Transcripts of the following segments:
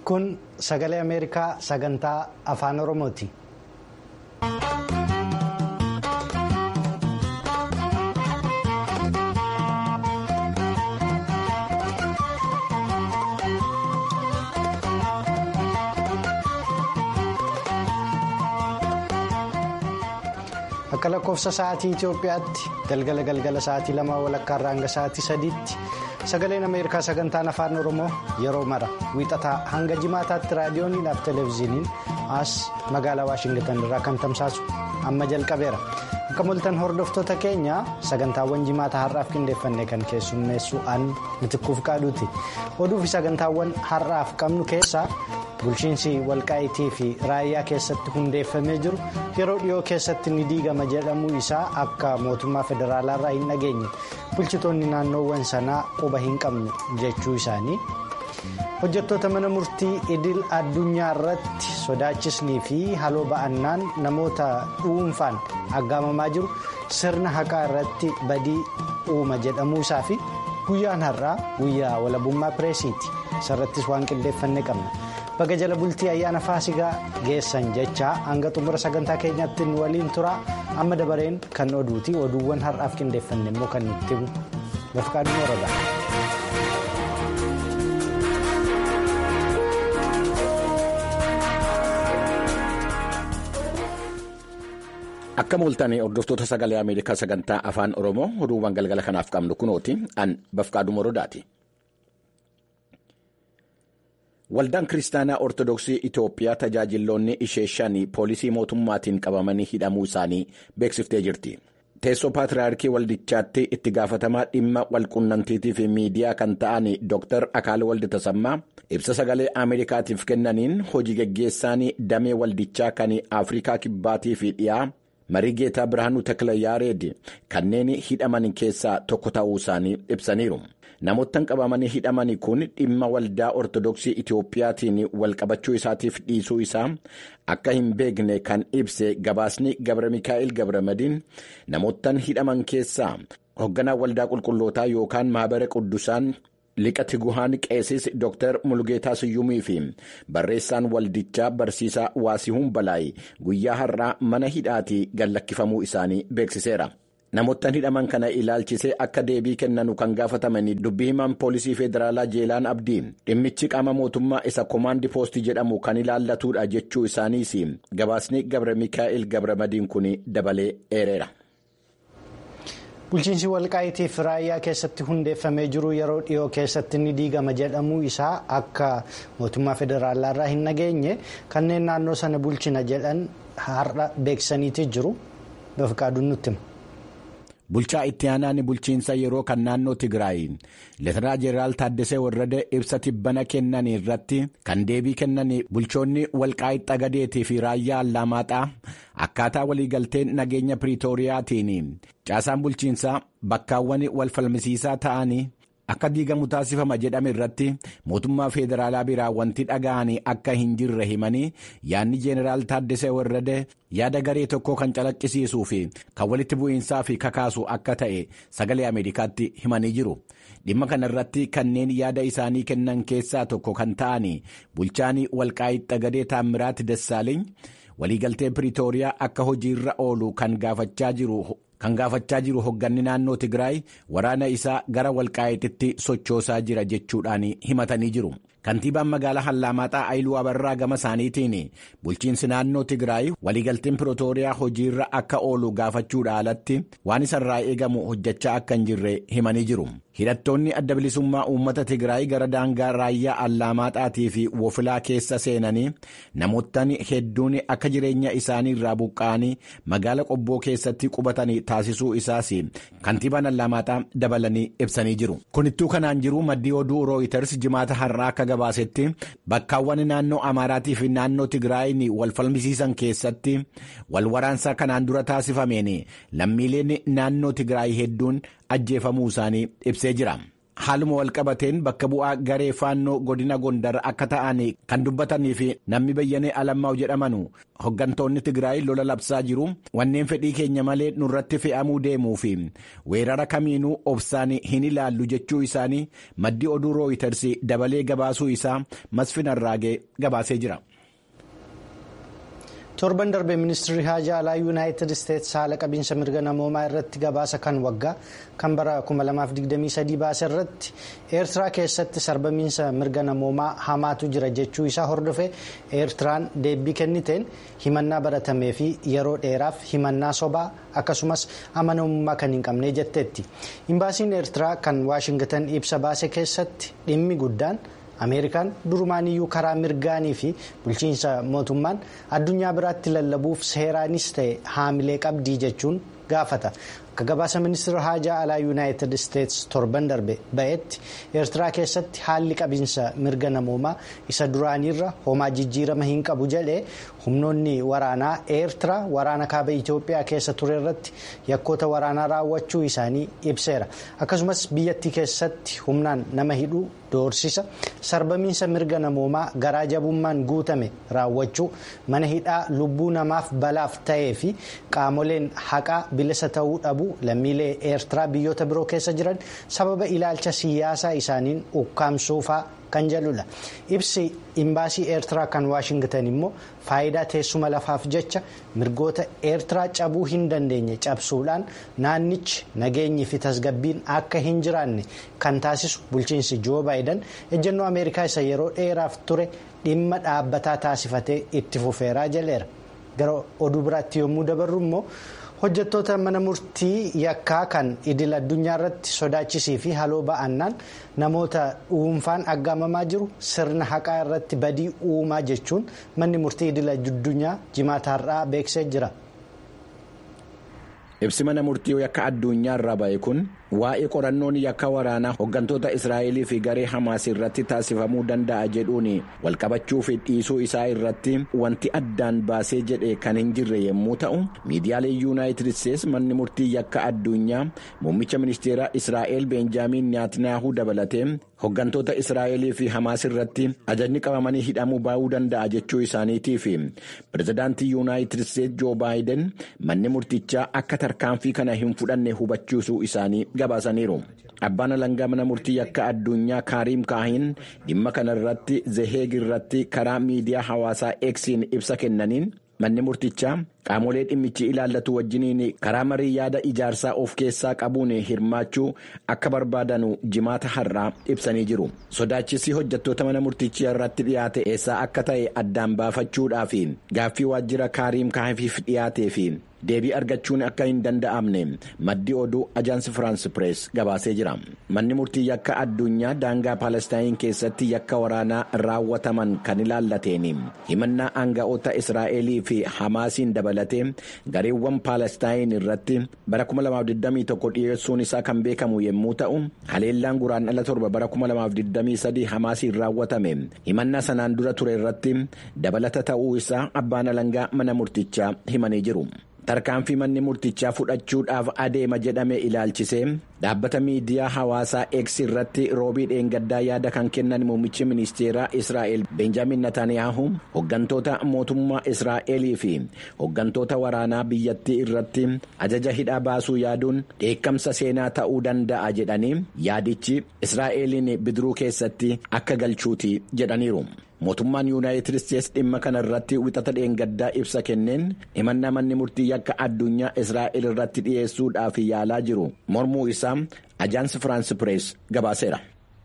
kun sagalee ameerikaa sagantaa afaan oromooti. akka lakkoofsa sa'aatii itiyoophiyaatti galgala galgala sa'aatii lama walakkaa irraa hanga sa'aatii sadiitti sagaleen ameerikaa sagantaan afaan oromoo yeroo mara wiixataa hanga jimaataatti raadiyooniidhaaf televezyiiniin as magaalaa waashingitan irraa kan tamsaasu amma jalqabeera akka moltan hordoftoota keenya sagantaawwan jimaata har'aaf qindeeffanne kan keessummeessu an mitikkuuf qaaduuti oduu fi sagantaawwan har'aaf qabnu keessaa. bulchiinsi walqaayitii fi raayyaa keessatti hundeeffamee jiru yeroo dhiyoo keessatti ni diigama jedhamuu isaa akka mootummaa federaalaarraa hin dhageenye bulchitoonni naannoowwan sanaa quba hin qabnu jechuu isaanii hojjettoota mana murtii idil addunyaa irratti sodaachisnii fi haloo ba'annaan namoota dhuunfaan aggaamamaa jiru sirna haqaa irratti badii uuma jedhamuu isaa fi guyyaan har'aa guyyaa walabummaa pireesiiti isarrattis waan qindeeffanne qabna. baga jala bultii ayyaana faasigaa geessan jechaa hanga xumura sagantaa keenyaatti nu waliin tura amma dabareen kan oduuti oduuwwan har'aaf qindeeffanne immoo kan nutti himu bafqaaduu warada. akka mooltanii hordoftoota sagalee ameerikaa sagantaa afaan oromoo oduuwwan galgala kanaaf qabnu kunooti an bafqaaduu waradaati. Waldaan Kiristaanaa Ortodoksii Itoophiyaa tajaajiloonni ishee shanii poolisii mootummaatiin qabamanii hidhamuu isaanii beeksiftee jirti. Teessoo Paatiraarkii Waldichaatti itti gaafatamaa dhimma walqunnamtiitii fi miidiyaa kan ta'an Dr. Akaal Waldi Tasammaa ibsa sagalee Ameerikaatiif kennaniin hojii geggeessaan damee waldichaa kan Afrikaa Kibbaatii fi dhiyaa marii geetaa Birhaanuu Tekilayaareed kanneen hidhaman keessaa tokko ta'uu isaanii ibsaniiru. Namoottan qabamanii hidhaman kun dhimma waldaa Ortodoksii Itoophiyaatiin walqabachuu isaatiif dhiisuu isaa akka hin beekne kan ibse gabaasni Gabra Mikaa'el Gabramadiin namoottan hidhaman keessaa hoogganaa waldaa qulqullootaa yookaan mahabara quddusaan liqa tiguhaan qeesis Dr. Mulgeetaa Siyyumii fi barreessaan waldichaa barsiisaa Waasihuun Balaay guyyaa har'aa mana hidhaatii gallakkifamuu isaanii beeksiseera. Namoottan hidhaman kana ilaalchisee akka deebii kennanu kan gaafataman dubbii himaan poolisii federaalaa Jeelaan Abdii dhimmichi qaama mootummaa isa koomaandii poostii jedhamu kan ilaallatudha jechuu isaaniis gabaasni Gabra Mikaa'el Gabramadiin kun dabalee eereera. Bulchiinsi walqaayitii fi raayyaa keessatti hundeeffamee jiru yeroo dhiyoo keessatti ni diigama jedhamuu isaa akka mootummaa federaalaarraa hin dhageenye kanneen naannoo sana bulchina jedhan har'a beeksisaniiti jiru bafqaaduun nutti hima. Bulchaa itti aanaan bulchiinsa yeroo kan naannoo Tigraay Leetanaa Jeneraal Taaddasee Warrade ibsa tibbana kennan irratti kan deebii kennan bulchoonni walqaayitti xagadeetii fi raayyaa Allamaaxaa akkaataa waliigalteen nageenya Piriitooriyaatiin caasaan bulchiinsaa bakkaawwan wal falmisiisaa ta'anii akka diigamu taasifama jedhame irratti mootummaa federaalaa biraa wanti dhaga'anii akka hin jirre himanii yaadni Jeneraal Taaddasee Warrade yaada garee tokkoo kan calaqqisiisuu fi kan walitti bu'iinsaa fi kakaasu akka ta'e sagalee Ameerikaatti himanii jiru. Dhimma kana irratti kanneen yaada isaanii kennan keessaa tokko kan ta'an bulchaan walqaayitti xagadee Taammiraat Dassaaleeny waliigaltee Piriitooriyaa akka hojiirra oolu kan gaafachaa jiru. Kan gaafachaa jiru hogganni naannoo Tigraay waraana isaa gara walqaayititti sochoosaa jira jechuudhaan himatanii jiru. Kantiibaan magaalaa Hallamaaxaa Ayiluu Abarraa gama isaaniitiin bulchiinsi naannoo Tigraay waliigalteen Piriitooriyaa hojiirra akka oolu gaafachuudha alatti waan isarraa eegamu hojjechaa akka hin jirre himanii jiru. Hidhattoonni adda bilisummaa uummata Tigraay gara daangaa raayyaa Allamaaxaatii fi Wofilaa keessa seenanii namoottan hedduun akka jireenya isaanii irraa buqqa'anii magaala qobboo keessatti qubatanii taasisuu isaas kantiibaan Allamaaxaa dabalanii ibsanii jiru. Kunittuu kanaan jiru maddii oduu Rooyiters jimaata har'aa akka gabaasetti bakkaawwan naannoo Amaaraatii fi naannoo Tigraayin wal falmisiisan keessatti wal waraansa kanaan dura taasifameen lammiileen naannoo Tigraay hedduun ajjeefamuu isaanii ibsee jira. haaluma walqabateen bakka bu'aa garee faannoo godina gondar akka ta'an kan dubbatanii fi namni bayyanee alammaa'u jedhamanu hoggantoonni tigraay lola labsaa jiru wanneen fedhii keenya malee nurratti fe'amuu deemuu fi weerara kamiinuu obsaan hin ilaallu jechuu isaanii maddi oduu rooyiters dabalee gabaasuu isaa masfin arraagee gabaasee jira. torban darbe ministirri haajaa alaa yuunaayitid isteetsi haala qabiinsa mirga namoomaa irratti gabaasa kan waggaa kan bara 2023 baase irratti eertiraa keessatti sarbamiinsa mirga namoomaa hamaatu jira jechuu isaa hordofee eertiraan deebii kenniteen himannaa baratamee fi yeroo dheeraaf himannaa sobaa akkasumas amanamummaa kan hin qabne jetteetti imbaasiin eertiraa kan waashingtan ibsa baase keessatti dhimmi guddaan. ameerikaan durumaaniyyuu karaa mirgaanii fi bulchiinsa mootummaan addunyaa biraatti lallabuuf seeraanis ta'e haamilee qabdii jechuun gaafata akka gabaasa ministeera haajaa alaa yuunaayitid isteetsi torban darbe ba'etti eertiraa keessatti haalli qabiinsa mirga namoomaa isa duraaniirra homaa jijjiirama hin qabu jedhee humnoonni waraanaa eertiraa waraana kaaba itiyoophiyaa keessa ture irratti yakkoota waraanaa raawwachuu isaanii ibseera akkasumas biyyattii keessatti humnaan nama hidhuu doorsisa sarbamiinsa mirga namoomaa garaa jabummaan guutame raawwachuu mana hidhaa lubbuu namaaf balaaf ta'ee fi qaamoleen haqaa bilisa ta'uu dhabu lammiilee eertiraa biyyoota biroo keessa jiran sababa ilaalcha siyaasaa isaaniin ukkaamsuufaa kan jedhudha ibsi imbaasii eertiraa kan waashingtan immoo faayidaa teessuma lafaaf jecha mirgoota eertiraa cabuu hin dandeenye cabsuudhaan naannichi nageenyi fi tasgabbiin akka hin jiraanne kan taasisu bulchiinsi joo baayidan ejjennoo ameerikaa isa yeroo dheeraaf ture dhimma dhaabbataa taasifatee itti fufeeraa jaleera gara oduu biraatti yommuu dabarru immoo. hojjettoota mana murtii yakkaa kan idil addunyaa irratti sodaachisii fi haloo ba'annaan namoota dhuunfaan aggaamamaa jiru sirna haqaa irratti badii uumaa jechuun manni murtii idil addunyaa jimaata har'aa beeksisee jira. ibsi mana murtii yakka addunyaa irraa ba'e kun waa'ee qorannoon yakka waraanaa hooggantoota israa'elii fi garee hamaas irratti taasifamuu danda'a jedhuun walqabachuu fi dhiisuu isaa irratti wanti addaan baasee jedhe kan hin jirre yommuu ta'u miidiyaalee yuunaayitid isteetsi manni murtii yakka addunyaa muummicha ministeeraa israa'el beenjaamiin netanyaahuu dabalatee hooggantoota israa'elii fi hamaas irratti ajajni qabamanii hidhamuu baa'uu danda'a jechuu isaaniitii fi pirezidaantii yuunaayitid isteetsi joo baayiden manni murtichaa akka tarkaanfii kana hin fudhanne hubachiisuu isaanii gabaasaniiru. Abbaan alangaa mana murtii yakka addunyaa kaariim kaahin dhimma kana irratti zeheeg irratti karaa miidiyaa hawaasaa eksiin ibsa kennaniin manni murtichaa qaamolee dhimmichi ilaallatu wajjiniin karaa marii yaada ijaarsaa of keessaa qabuun hirmaachuu akka barbaadanu jimaata har'aa ibsanii jiru. Sodaachisii hojjettoota mana murtichaa irratti dhiyaate eessaa akka ta'e addaan baafachuudhaaf gaaffii waajjira kaariim kaahiif dhiyaatee fi deebii argachuun akka hin danda'amne maddi oduu ajaansi firaansi pirees gabaasee jira. Manni murtii yakka addunyaa daangaa paalestaayin keessatti yakka waraanaa raawwataman kan ilaallateen himannaa aanga'oota Israa'elii fi Hamaasiin dabalatee gareewwan paalestaayin irratti bara 2021 dhiyeessuun isaa kan beekamu yommuu ta'u haleellaan guraandhala torba bara 2023 Hamaasiin raawwatame himannaa sanaan dura ture irratti dabalata ta'uu isaa abbaan alangaa mana murtichaa himanii jiru. tarkaanfii manni murtichaa fudhachuudhaaf adeema jedhame ilaalchisee dhaabbata miidiyaa hawaasaa X irratti roobii dheengaddaa yaada kan kennan muummichi ministeeraa Israa'el Benjaamin Netanyahu hooggantoota mootummaa Israa'elii fi hooggantoota waraanaa biyyattii irratti ajaja hidhaa baasuu yaaduun dheekkamsa seenaa ta'uu danda'a jedhanii yaadichi Israa'eliin bidiruu keessatti akka galchuuti jedhaniiru. mootummaan yuunaayitid isteetsi dhimma kana irratti wixata dheengaddaa ibsa kenneen himannaa manni murtii yakka addunyaa israa'el irratti dhiyeessuudhaaf yaalaa jiru mormuu isaa ajaansi firaansi pirees gabaaseera.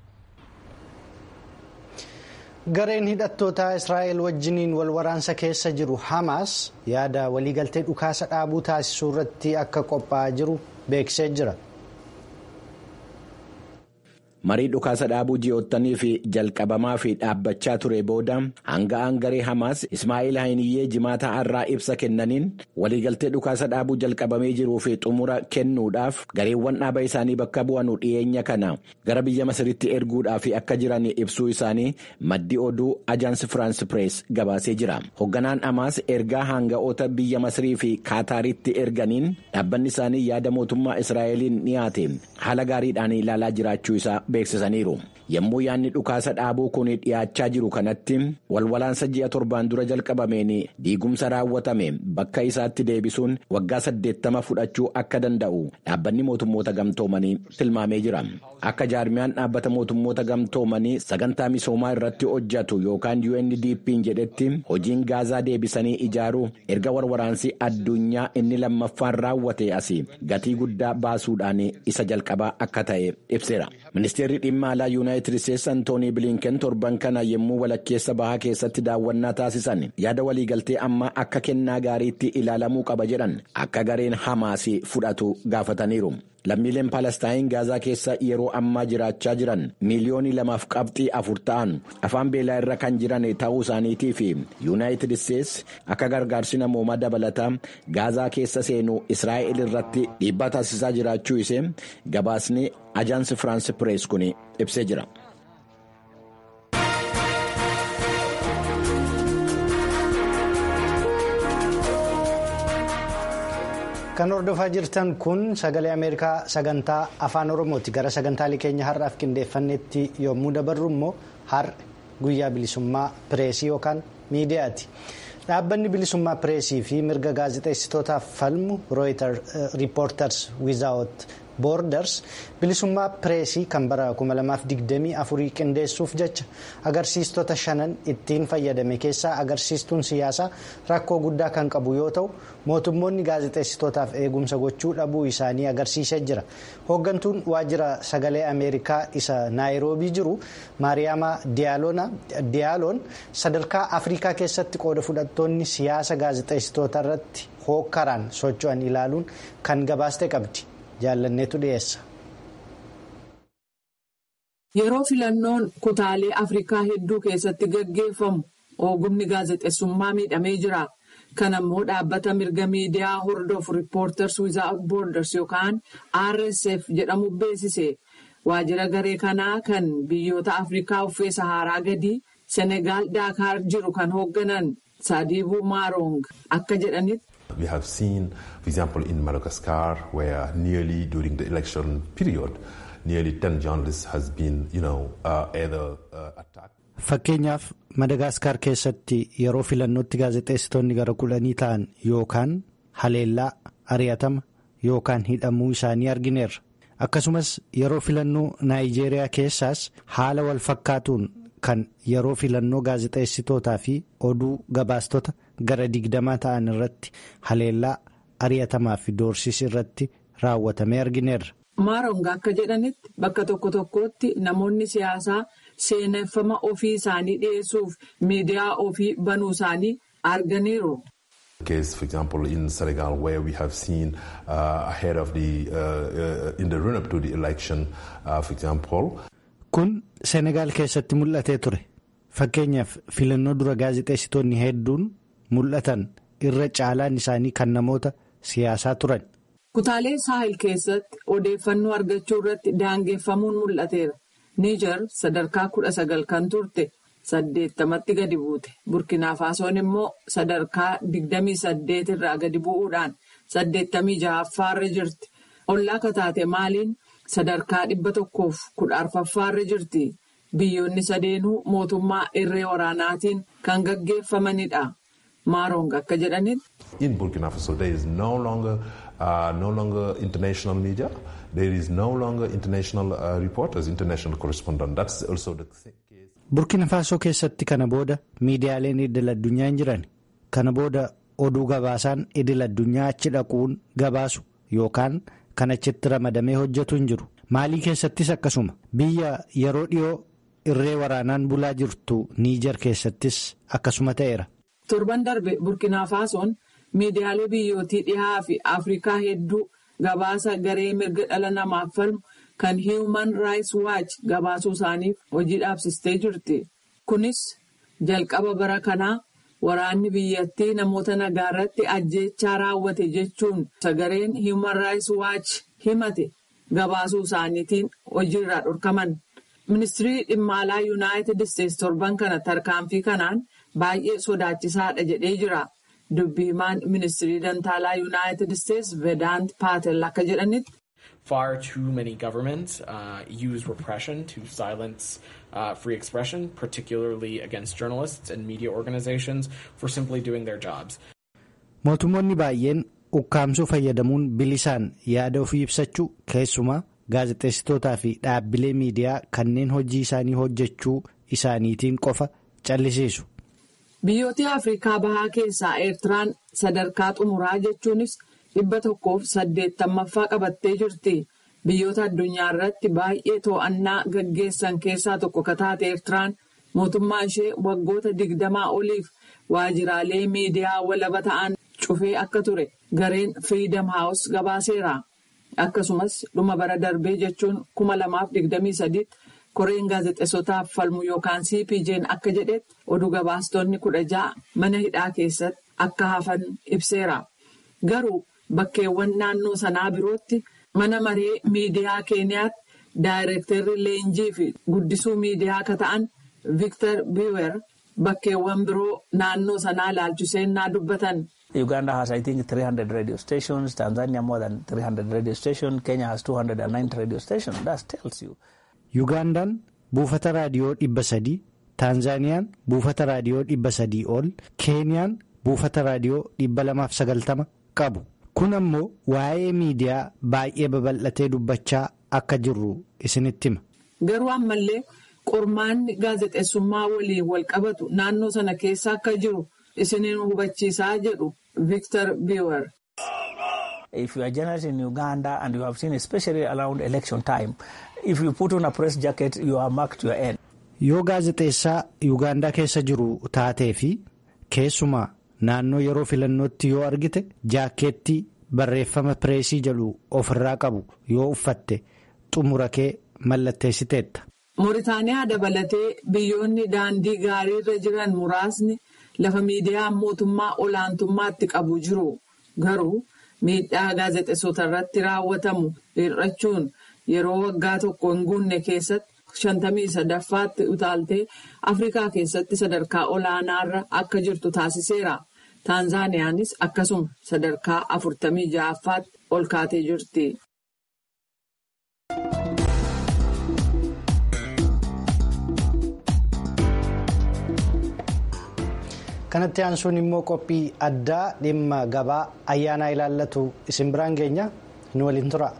gareen hidhattoota israa'el wajjiniin wal waraansa keessa jiru hamaas yaada waliigaltee dhukaasa dhaabuu taasisuu irratti akka qophaa'aa jiru beeksisee jira. marii dhukaasa dhaabuu ji'oottanii fi jalqabamaa fi dhaabbachaa ture booda hanga'aan garee hamaas ismaa'eel hayiniyyee jimaata har'aa ibsa kennaniin waliigaltee dhukaasa dhaabuu jalqabamee jiruu fi xumura kennuudhaaf gareewwan dhaaba isaanii bakka bu'anu dhiyeenya kana gara biyya masiritti erguudhaaf akka jiran ibsuu isaanii maddi oduu ajaansi firaansi pirees gabaasee jira hoogganaan hamaas ergaa hanga'oota biyya masirii fi kaataaritti erganiin dhaabbanni isaanii yaada mootummaa israa'eliin dhiyaate haala gaariidhaan ilaalaa jiraachuu isaa beeksisaniiru. Yommuu yaadni dhukaasa dhaabuu kun dhiyaachaa jiru kanatti walwalaansa ji'a torbaan dura jalqabameen diigumsa raawwatame bakka isaatti deebisuun waggaa saddeettama fudhachuu akka danda'u dhaabbanni mootummoota gamtoomanii tilmaamee jira. Akka jaarmiyaan dhaabbata mootummoota gamtoomanii sagantaa misoomaa irratti hojjetu yookaan UNDP'n jedhetti hojiin gaazaa deebisanii ijaaruu erga warwaraansi addunyaa inni lammaffaan raawwate asii gatii guddaa baasuudhaan isa jalqabaa akka ta'e ibseera. Ministeerri dhimma alaa yuunaayitid isteetsi antoonii biliinken torban kana yommuu walakkeessa bahaa keessatti daawwannaa taasisan yaada waliigaltee ammaa akka kennaa gaariitti ilaalamuu qaba jedhan akka gareen hamaas fudhatu gaafataniiru. Lammiileen Palestaayin Gaazaa keessa yeroo ammaa jiraachaa jiran miiliyoonii lamaaf qabxii afur ta'an afaan beelaa irra kan jiran ta'uu isaaniitii fi yuunaayitid isteetsi akka gargaarsi namoomaa dabalataa Gaazaa keessa seenuu Israa'el irratti dhiibbaa taasisaa jiraachuu ishee gabaasni ajaansi Firaansi Pirees kun ibsee jira. Kan hordofaa jirtan kun sagalee Ameerikaa sagantaa afaan Oromooti. Gara sagantaalee keenya har'aaf qindeeffannetti yommuu dabarru immoo har'a guyyaa bilisummaa pireesii yookaan miidiyaati. Dhaabbanni bilisummaa pireesii fi mirga gaazexeessitootaaf falmu riippoorters wizaawot boorders bilisummaa pireesii kan bara 2024 qindeessuuf jecha agarsiistota shanan ittiin fayyadame keessaa agarsiistuun siyaasaa rakkoo guddaa kan qabu yoo ta'u mootummoonni gaazexeessitootaaf eegumsa gochuu dhabuu isaanii agarsiisee jira hooggantuun waajjira sagalee ameerikaa isa naayiroobii jiru maariyaama diyaaloon sadarkaa afrikaa keessatti qooda fudhattoonni siyaasa gaazexeessitoota irratti hookkaraan socho'an ilaaluun kan gabaaste qabdi. jaallanneetu dhiyeessa. Yeroo filannoon kutaalee Afrikaa hedduu keessatti gaggeeffamu ogumni gaazexeessummaa miidhamee jira. Kana immoo dhaabbata mirga miidiyaa hordofu Reporters Without Borders yookaan RSF jedhamu beeksise. Waajjira garee kanaa kan biyyoota Afrikaa uffee Saharaa gadii Senegaal Daakaar jiru kan hoogganan Sadiibuu Maarong akka jedhanitti. We have seen, for example, in Madagascar, where nearly during the election period, nearly 10 journalists has been, you know, uh, either uh, attacked. Fakkeenyaaf Madagaskar keessatti yeroo filannootti gaazexeessitoonni gara kudhanii ta'an yookaan haleellaa ari'atama yookaan hidhamuu isaanii argineerra. Akkasumas yeroo filannoo Naayijeeriyaa keessaas haala wal fakkaatuun kan yeroo filannoo gaazexeessitootaa fi oduu gabaastota gara digdamaa ta'an irratti haleellaa ari'atamaa fi doorsisi irratti raawwatamee argineerra. Maarong akka jedhanitti bakka tokko tokkotti namoonni siyaasaa seeneffama ofii isaanii dhiyeessuuf miidiyaa ofii banuu isaanii arganiiru. case, for example, in Senegal, where we have seen uh, ahead of the uh, uh, in the run-up to the election, for example. Kun Senegaal keessatti mul'atee ture. Fakkeenyaaf filannoo dura gaazexeessitoonni hedduun mul'atan irra caalaan isaanii kan namoota siyaasaa turan. Kutaalee Saahil keessatti odeeffannoo argachuu irratti daangeffamuun mul'ateera. Niijar sadarkaa kudha sagal kan turte saddeettamatti gadi buute. Burkina Faasoon immoo sadarkaa digdamii saddeet irraa gadi bu'uudhaan saddeettamii ja'affaarra jirti. Ollaa kataate maaliin sadarkaa dhibba tokkoof kudha arfaffaarra jirti. Biyyoonni sadeenuu mootummaa irree waraanaatiin kan gaggeeffamanidha. Maarong akka jedhanitti. In Burkina Faso there is no longer uh, no longer international media. There is no longer international uh, reporters, international correspondents. That's also the case. Burkina Faasoo keessatti kana booda miidiyaaleen idil addunyaa hin jiran. Kana booda oduu gabaasaan idil addunyaa achi dhaquun gabaasu yookaan kan achitti ramadamee hojjetu hin jiru. Maalii keessattis akkasuma biyya yeroo dhiyoo irree waraanaan bulaa jirtu Niijar keessattis akkasuma ta'eera. Torban darbe Burkina Faasoon miidiyaalee biyyootii dhihaa fi Afrikaa hedduu gabaasa garee mirga dhala namaaf falmu kan Human Rights Watch gabaasuu isaaniif hojii dhaabsistee jirti. Kunis jalqaba bara kanaa waraanni biyyattii namoota nagaa irratti ajjeechaa raawwate jechuun sagareen Human Rights Watch himate gabaasuu isaaniitiin hojiirraa dhorkaman. Ministirii dhimma alaa Yuunaayitid Isteetsi torban kana tarkaanfii kanaan baay'ee sodaachisaadha jedhee jira. Dubbii himaan ministirii dantaalaa Yuunaayitid Isteetsi Vedaant Paatel akka jedhanitti. Far too many governments uh, use repression to silence uh, free expression, particularly against journalists and media organizations for simply doing their jobs. Mootummoonni baay'een ukkaamsuu fayyadamuun bilisaan yaada ofii ibsachuu keessumaa gaazexeessitootaa fi dhaabbilee miidiyaa kanneen hojii isaanii hojjechuu isaaniitiin qofa callisiisu. Biyyoota Afrikaa bahaa keessaa Eertiraan sadarkaa xumuraa jechuunis dhibba tokkoof saddeettamaffaa qabattee jirti. Biyyoota addunyaa irratti baay'ee to'annaa gaggeessan keessaa tokko ka taate Eertiraan mootummaa ishee waggoota digdamaa oliif waajjiraalee miidiyaa walaba ta'an cufee akka ture gareen Freedom House gabaaseera. Akkasumas dhuma bara darbee jechuun kuma lamaaf digdamii sadiitti koreen gaazexeessotaaf falmu yookaan CPJ'n akka jedhetti oduu gabaastonni kudha ja'a mana hidhaa keessatti akka hafan ibseera. Garuu bakkeewwan naannoo sanaa birootti mana maree miidiyaa keeniyaatti daayireektarri leenjii fi guddisuu miidiyaa akka ta'an Victor Biwer bakkeewwan biroo naannoo sanaa ilaalchisennaa dubbatan. Uganda has, I think, 300 radio stations. Tanzania more than 300 radio stations. Kenya has 290 radio stations. That tells you. Ugandaan buufata raadiyoo dhibba sadii, Taanzaaniyaan buufata raadiyoo dhibba sadii ol, Keeniyaan buufata raadiyoo dhibba lamaaf sagaltama qabu. Kun ammoo waa'ee miidiyaa baay'ee babal'atee dubbachaa akka jirru isinitti hima. Garuu ammallee qormaanni gaazexeessummaa waliin wal qabatu naannoo sana keessa akka jiru isiniin hubachiisaa jedhu Victor Biwer. If you are a journalist in Uganda and you have seen especially around election time, if you put on a press jacket, you are marked your end. Yoo gaazexeessaa Yuugaandaa keessa jiru taatee fi keessumaa naannoo yeroo filannootti yoo argite jaakeettii barreeffama pireesii jedhu ofirraa qabu yoo uffatte xumura kee mallatteessiteetta. Mooritaaniyaa dabalatee biyyoonni daandii gaariirra jiran muraasni lafa miidiyaan mootummaa olaantummaatti qabu jiru garuu miidhaa gaazexeessota irratti raawwatamu hir'achuun yeroo waggaa tokko hin guunne keessatti shantamii sadaffaatti utaaltee afrikaa keessatti sadarkaa olaanaarra akka jirtu taasiseera. Taanzaaniyaanis akkasuma sadarkaa afurtamii ja'affaatti ol kaatee jirti. kanatti aansuun immoo qophii addaa dhimma gabaa ayyaanaa ilaallatu isin biraan geenya nu waliin tura.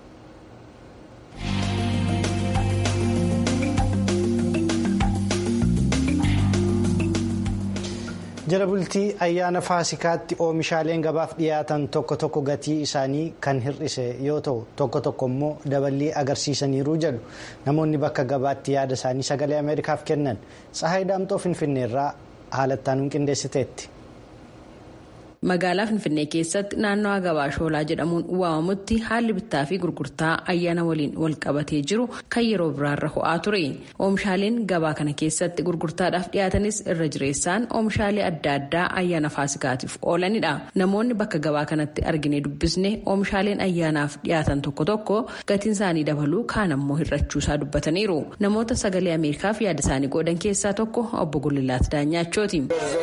jala bultii ayyaana faasikaatti oomishaaleen gabaaf dhiyaatan tokko tokko gatii isaanii kan hir'ise yoo ta'u tokko tokko immoo daballii agarsiisaniiru jedhu namoonni bakka gabaatti yaada isaanii sagalee ameerikaaf kennan tsahayi daamxoo finfinneerraa haalattaan qindeessiteetti. magaalaa finfinnee keessatti naannawaa gabaa shoolaa jedhamuun waamamutti haalli bittaa fi gurgurtaa ayyaana waliin wal qabatee jiru kan yeroo biraarra ho'aa ture oomishaaleen gabaa kana keessatti gurgurtaadhaaf dhiyaatanis irra jireessaan oomishaalee adda addaa ayyaana faasikaatiif oolanidha namoonni bakka gabaa kanatti argine dubbisne oomishaaleen ayyaanaaf dhiyaatan tokko tokko gatiin isaanii dabaluu kaan ammoo hir'achuusaa dubbataniiru namoota sagalee ameerikaaf yaada isaanii qoodan keessaa tokko obbo Gullilaat Daanyachooti.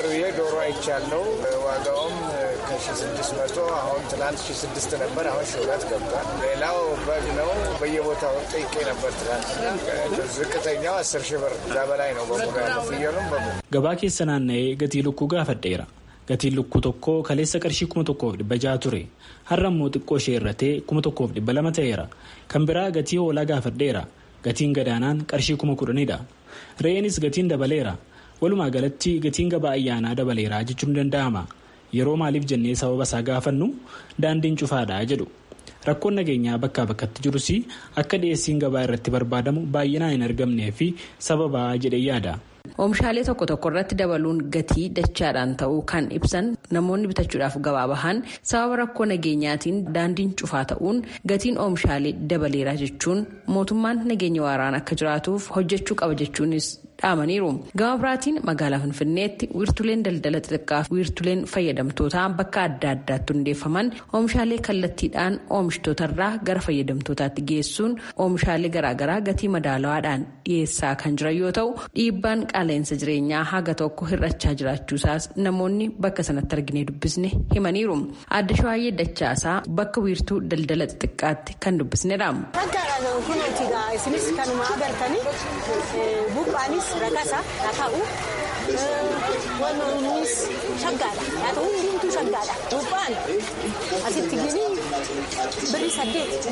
ሺ ስድስት መቶ አሁን ትናንት ሺ ስድስት ነበር። አሁን ሺ ሁለት ገብቷል። ሌላው በግ ነው። በየቦታው ጠይቄ ነበር ትናንት። ዝቅተኛው አስር ሺ ብር እዛ በላይ ነው በሙሉ ያለው ፍየሉም በሙሉ gabaa keessa naanna'ee gatii lukkuu gaafadheera gatiin lukkuu tokkoo kaleessa qarshii kuma tokkoof dhibba jaha ture har'a immoo xiqqoo ishee irratee kuma tokkoof dhibba lama ta'eera kan biraa gatii hoolaa gaafadheera gatiin gadaanaan qarshii kuma kudhanidha re'eenis gatiin dabaleera walumaa galatti gatiin gabaa ayyaanaa dabaleera jechuun danda'ama. yeroo maaliif jennee sababa isaa gaafannu daandiin cufaadha jedhu rakkoon nageenyaa bakkaa bakkatti jirus akka dhiyeessiin gabaa irratti barbaadamu baay'inaan hin argamnee fi sababaa jedhee yaada. oomishaalee tokko tokko irratti dabaluun gatii dachaadhaan ta'uu kan ibsan namoonni bitachuudhaaf gabaa bahan sababa rakkoo nageenyaatiin daandiin cufaa ta'uun gatiin oomishaalee dabaleera jechuun mootummaan nageenya waaraan akka jiraatuuf hojjechuu qaba jechuunis dhaamaniiru. Gama biraatiin magaalaa Finfinneetti wiirtuleen daldala xixiqqaa fi wiirtuleen fayyadamtootaa bakka adda addaatti hundeeffaman oomishaalee kallattiidhaan oomishtootarraa gara fayyadamtootaatti geessuun oomishaalee garaagaraa gatii madaalawaadhaan dhiyeessaa kan jiran yoo ta'u dhiibbaan qaala'insa jireenyaa haga tokko hir'achaa jiraachuusaas namoonni bakka sanatti arginee dubbisne himaniiru. Adda Shawaayyee Dachaasaa bakka wiirtuu daldala xixiqqaatti kan dubbisnedha. isinis kanuma agartanii buqqaanis rakasa haa ta'u wannoonnis shaggaadha haa ta'u hundumtuu shaggaadha buqqaan asitti gini birri saddeet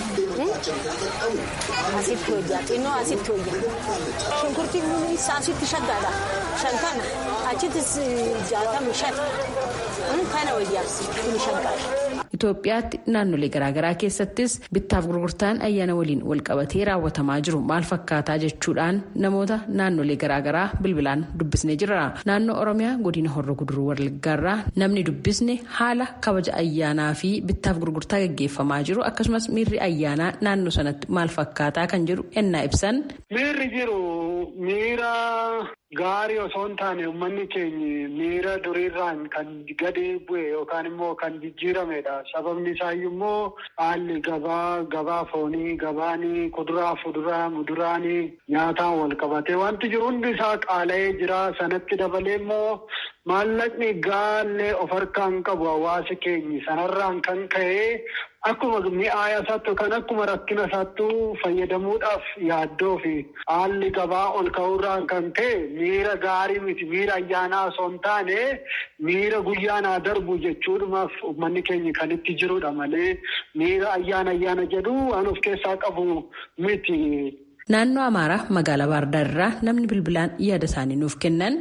asitti hojjaa xinnoo asitti hojjaa shunkurtiin kunis asitti shaggaadha shantana achittis jaatama shan kana hojjaa kun shaggaadha. Itoophiyaatti naannolee garaagaraa keessattis bittaaf gurgurtaan ayyaana waliin walqabatee raawwatamaa jiru maal fakkaataa jechuudhaan namoota naannolee garaagaraa bilbilaan dubbisnee jirra. Naannoo Oromiyaa godina Horroo Guduruu Wallaggaarraa namni dubbisne haala kabaja ayyaanaa fi bittaaf gurgurtaa gaggeeffamaa jiru akkasumas miirri ayyaanaa naannoo sanatti maal fakkaataa kan jedhu ennaa ibsan. Miirri jiru miira gaarii osoo hin taane uummanni keenya miira duriirraan kan gadi bu'e yookaan immoo kan jijjiiramedha. Sababni isaayyuu immoo haalli gabaa gabaa foonii gabaanii kuduraa fuduraa muduraanii nyaataan wal qabatee wanti jiru hundi isaa qaala'ee jira. Sanatti dabalee immoo maallaqni gaallee of harkaan qabu hawaasi keenya sanarraan kan ka'e akkuma mi'aaya isaatti kan akkuma rakkina isaattuu fayyadamuudhaaf yaaddoo fi haalli gabaa ol ka'uurraan kan ka'e miira gaarii miti miira ayyaanaa osoo hin taane miira guyyaanaa darbu jechuudhumaaf uummanni keenya kan itti jirudha malee miira ayyaana ayyaana jedhu waan of keessaa qabu miti. Naannoo Amaaraa magaalaa Baardaar irraa namni bilbilaan yaada isaanii nuuf kennan.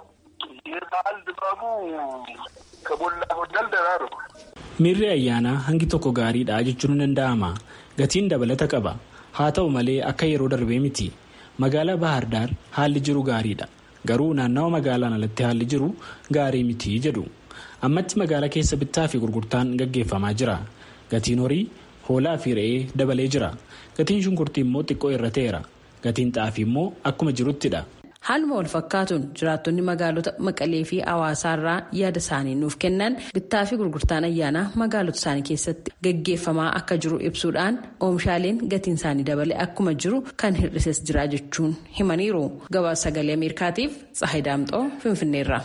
Miirri ayyaanaa hangi tokko gaariidha jechuun ni danda'ama. Gatiin dabalata qaba. Haa ta'u malee akka yeroo darbee miti. Magaalaa Bahardaar haalli jiru gaariidha. Garuu naannawa magaalaan alatti haalli jiru gaarii miti jedhu. Ammatti magaalaa keessa bittaa fi gurgurtaan gaggeeffamaa jira. Gatiin horii hoolaa fi re'ee dabalee jira. Gatiin shunkurtii immoo xiqqoo irra ta'eera. Gatiin xaafii immoo akkuma jiruttidha. Haaluma wal fakkaatuun jiraattonni magaalota Maqalee fi Hawaasaarraa yaada isaanii nuuf kennan bittaa fi gurgurtaan ayyaanaa magaalota isaanii keessatti gaggeeffamaa akka jiru ibsuudhaan oomishaaleen gatiin isaanii dabalee akkuma jiru kan hir'ises jira jechuun himaniiru. Gabaasa sagalee Ameerikaatiif Tsahayi Daamxoo Finfinneerra.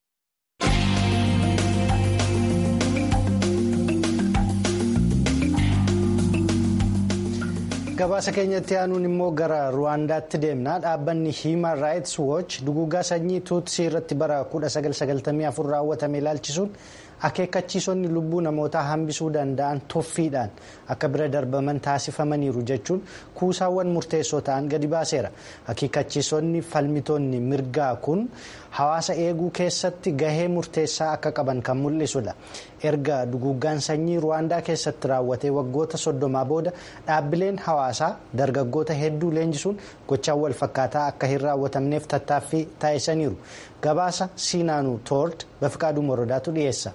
gabaasa keenyatti aanuun immoo gara ruwaandaatti deemna dhaabbanni hiiman raayits wooch dugugaa sanyii tuutsii irratti bara 1994 raawwatame ilaalchisuun akeekkachiisonni lubbuu namootaa hambisuu danda'an toffiidhaan akka bira darbaman taasifamaniiru jechuun kuusaawwan murteessoo ta'an gadi baaseera akeekkachiisonni falmitoonni mirgaa kun hawaasa eeguu keessatti gahee murteessaa akka qaban kan mul'isudha erga duguuggaan sanyii ruwaandaa keessatti raawwatee waggoota soddomaa booda dhaabbileen hawaasaa dargaggoota hedduu leenjisuun gochaan wal fakkaataa akka hin raawwatamneef tattaaffii taasisaniiru gabaasa siinaanuu toord bafiqaaduu morodaatu dhiyeessa.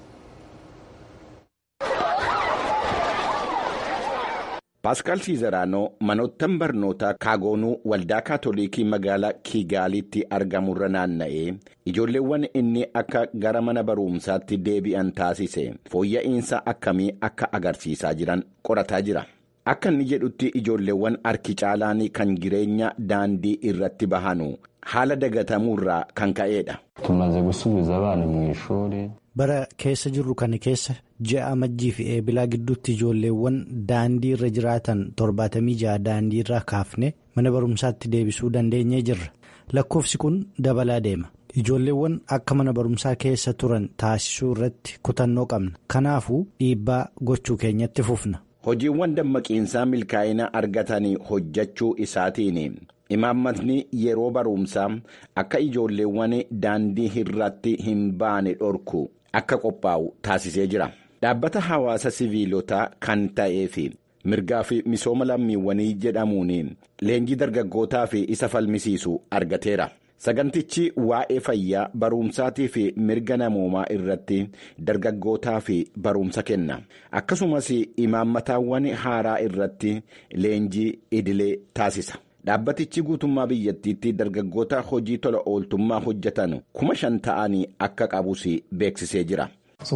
Paaskaal Siizaraanoo manoottan barnootaa kaagoonuu waldaa kaatolikii magaalaa Kiigaalitti argamurra naanna'ee ijoolleewwan inni akka gara mana barumsaatti deebi'an taasise fooyya'insa akkamii akka agarsiisaa jiran qorataa jira. Akka inni jedhutti ijoolleewwan harki caalaan kan jireenya daandii irratti bahanu haala dagatamuurraa kan ka'edha. tumaze gusubiza abana mu ishuri bara keessa jirru kana keessa ji'a amajjii fi eebilaa gidduutti ijoolleewwan daandii irra jiraatan torbaatamii ja'a daandii irraa kaafne mana barumsaatti deebisuu dandeenyee jirra lakkoofsi kun dabalaa deema ijoolleewwan akka mana barumsaa keessa turan taasisuu irratti kutannoo qabna kanaafuu dhiibbaa gochuu keenyatti fufna. Hojiiwwan dammaqiinsaa milkaa'ina argatanii hojjechuu isaatiin imaammatni yeroo barumsaa akka ijoolleewwan daandii irratti hin baane dhorku akka qophaa'u taasisee jira. Dhaabbata hawaasa siviilotaa kan ta'ee fi mirgaa fi misooma lammiiwwanii jedhamuun leenjii dargaggootaa fi isa falmisiisu argateera. Sagantichi waa'ee fayyaa barumsaatii fi mirga namoomaa irratti dargaggootaa fi barumsa kenna. Akkasumas imaammataawwan haaraa irratti leenjii idilee taasisa. dhaabbatichi guutummaa biyyattiitti dargaggoota hojii tola ooltummaa hojjetan kuma shan ta'anii akka qabus beeksisee jira.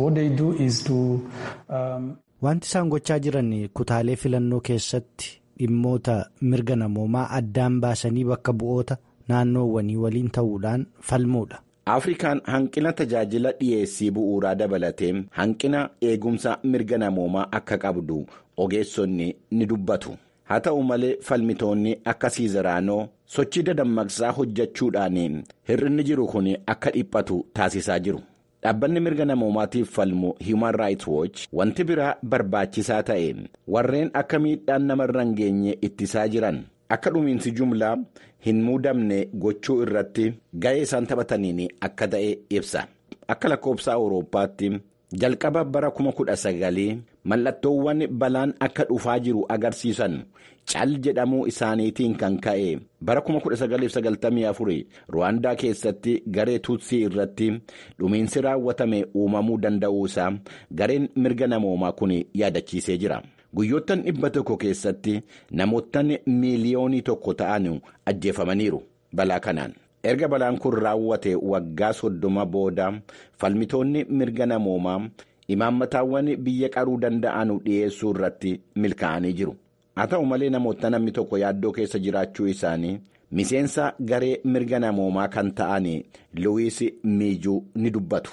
Wanti isaan gochaa jiran kutaalee filannoo keessatti dhimmoota mirga namoomaa addaan baasanii bakka bu'oota naannoowwanii waliin ta'uudhaan falmuudha. Afrikaan hanqina tajaajila dhiyeessii bu'uuraa dabalatee hanqina eegumsa mirga namoomaa akka qabdu ogeessonni ni dubbatu. Haa ta'u malee falmitoonni akka Siizeraanoo sochii dadammaqsaa hojjechuudhaan hir'inni jiru kun akka dhiphatu taasisaa jiru. Dhaabbanni mirga namoomaatiif falmu Human Rights Watch wanti biraa barbaachisaa ta'e warreen akka miidhaan namarra hin geenye ittisaa jiran akka dhumiinsi jumlaa hin muudamne gochuu irratti ga'ee isaan taphataniin akka ta'e ibsa. Akka lakkoobsa Awurooppaatti jalqaba bara kuma kudha sagalii mallattoowwan balaan akka dhufaa jiru agarsiisan cal jedhamuu isaaniitiin kan ka'e bara 1994 ruwaandaa keessatti garee tuutsii irratti dhumiinsi raawwatame uumamuu danda'uusaa gareen mirga namoomaa kun yaadachiisee jira. guyyoottan dhibba tokko keessatti namoottan miiliyoonii tokko ta'an ajjeefamaniiru balaa kanaan. erga balaan kun raawwate waggaa soddoma booda falmitoonni mirga namoomaa imaammataawwan biyya qaruu danda'an dhiyeessuu irratti milkaa'anii jiru haa ta'u malee namoota namni tokko yaaddoo keessa jiraachuu isaanii miseensa garee mirga namoomaa kan ta'an luwiis miijuu ni dubbatu.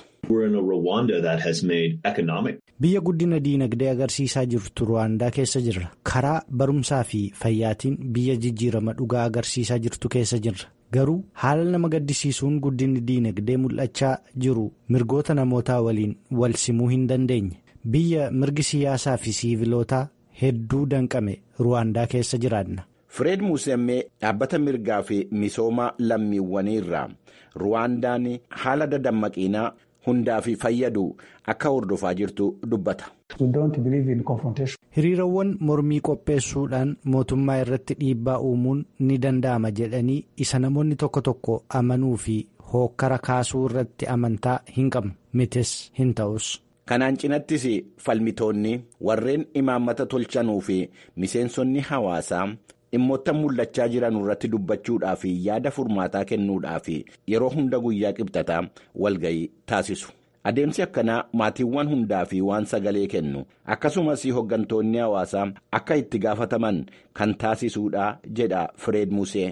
biyya guddina diinagdee agarsiisaa jirtu ruwaandaa keessa jirra karaa barumsaa fi fayyaatiin biyya jijjiirama dhugaa agarsiisaa jirtu keessa jirra. garuu haala nama gaddisiisuun guddinni diinagdee mul'achaa jiru mirgoota namootaa waliin wal simuu hin dandeenye biyya mirgi siyaasaa fi siivilootaa hedduu danqame ruwaandaa keessa jiraanna. Fireed Muusemmee dhaabbata mirgaa fi misooma lammiiwwanii irraa ruwaandaan haala dadammaqiinaa hundaaf fayyadu akka hordofaa jirtu dubbata. hiriirawwan mormii qopheessuudhaan mootummaa irratti dhiibbaa uumuun ni danda'ama jedhanii isa namoonni tokko tokko amanuu fi hookkara kaasuu irratti amantaa hin qabnu mitis hin ta'us. kanaan cinattis falmitoonni warreen imaammata tolchanuu fi miseensonni hawaasaa dhimmoota mul'achaa jiran irratti dubbachuudhaaf yaada furmaataa kennuudhaaf yeroo hunda guyyaa qibxataa walga'ii taasisu. adeemsi akkanaa maatiiwwan hundaa fi waan sagalee kennu akkasumas hoggantoonni hawaasaa akka itti gaafataman kan taasisuudha jedha fireed musee.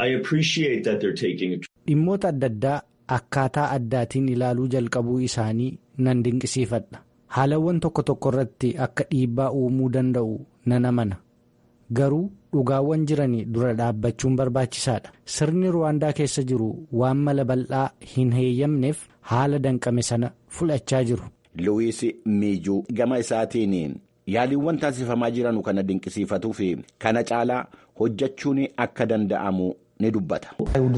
dhimmoota adda addaa akkaataa addaatiin ilaaluu jalqabuu isaanii nan dinqisiifadha haalawwan tokko tokko irratti akka dhiibbaa uumuu danda'u nan amana garuu dhugaawwan jiran dura dhaabbachuun barbaachisaadha sirni ruwaandaa keessa jiru waan mala bal'aa hin heeyyamneef haala danqame sana fudhachaa jiru. luwiis miijuu gama isaatiin yaaliiwwan taasifamaa jiran kana dinqisiifatuu fi kana caalaa hojjechuun akka danda'amu ni dubbata.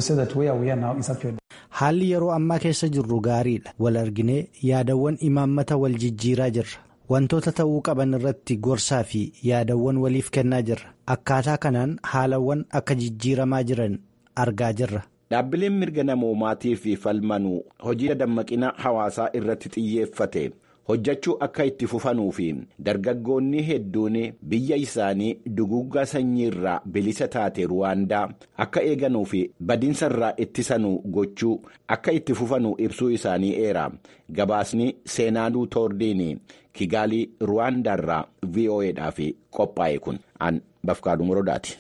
haalli yeroo ammaa keessa jirru gaariidha wal arginee yaadawwan imaammata wal jijjiiraa jirra. wantoota ta'uu qaban irratti gorsaa fi yaadawwan waliif kennaa jirra akkaataa kanaan haalawwan akka jijjiiramaa jiran argaa jirra. dhaabbileen mirga namoomaatiif falmanuu hojii dadammaqina hawaasaa irratti xiyyeeffate hojjechuu akka itti fufanuu fi dargaggoonni hedduun biyya isaanii duguuggaa sanyii irraa bilisa taate ruwaandaa akka eeganuu fi badiinsa irraa ittisanuu gochuu akka itti fufanuu ibsuu isaanii eera gabaasni seenaaduu toordiin kigaalii ruwaandaa irraa vo'edhaaf qophaa'e kun an bafkaaduu morodaati.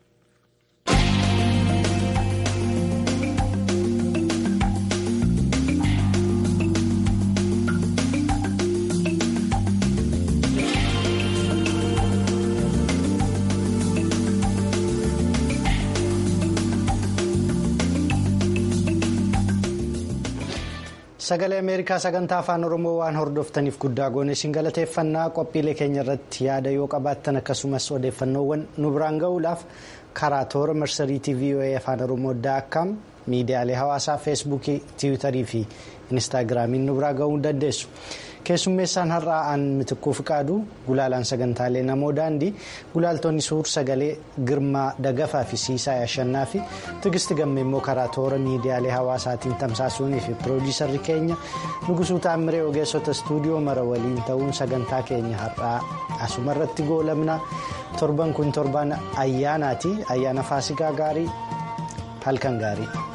sagalee ameerikaa sagantaa afaan oromoo waan hordoftaniif guddaa goone isin galateeffannaa qophiilee keenya irratti yaada yoo qabaattan akkasumas odeeffannoowwan nu biraan ga'uudhaaf karaa toora marsariitii voa afaan oromoo daakkaam miidiyaalee hawaasaa feesbuukii tiwiitarii fi inistaagiraamiin nu biraa ga'uu dandeessu. keessummeessaan har'aa aan mitikkuu fiqaadu gulaalaan sagantaalee namoo daandii gulaaltonni suur sagalee girmaa dagafaa fi siisaa ashannaa fi tigisti gamme immoo karaa toora miidiyaalee hawaasaatiin tamsaasuunii fi piroodiisarri keenya nugusuu taamiree ogeessota istuudiyoo mara waliin ta'uun sagantaa keenya har'aa asumarratti goolamna torban kun torban ayyaanaati ayyaana faasikaa gaarii halkan gaarii.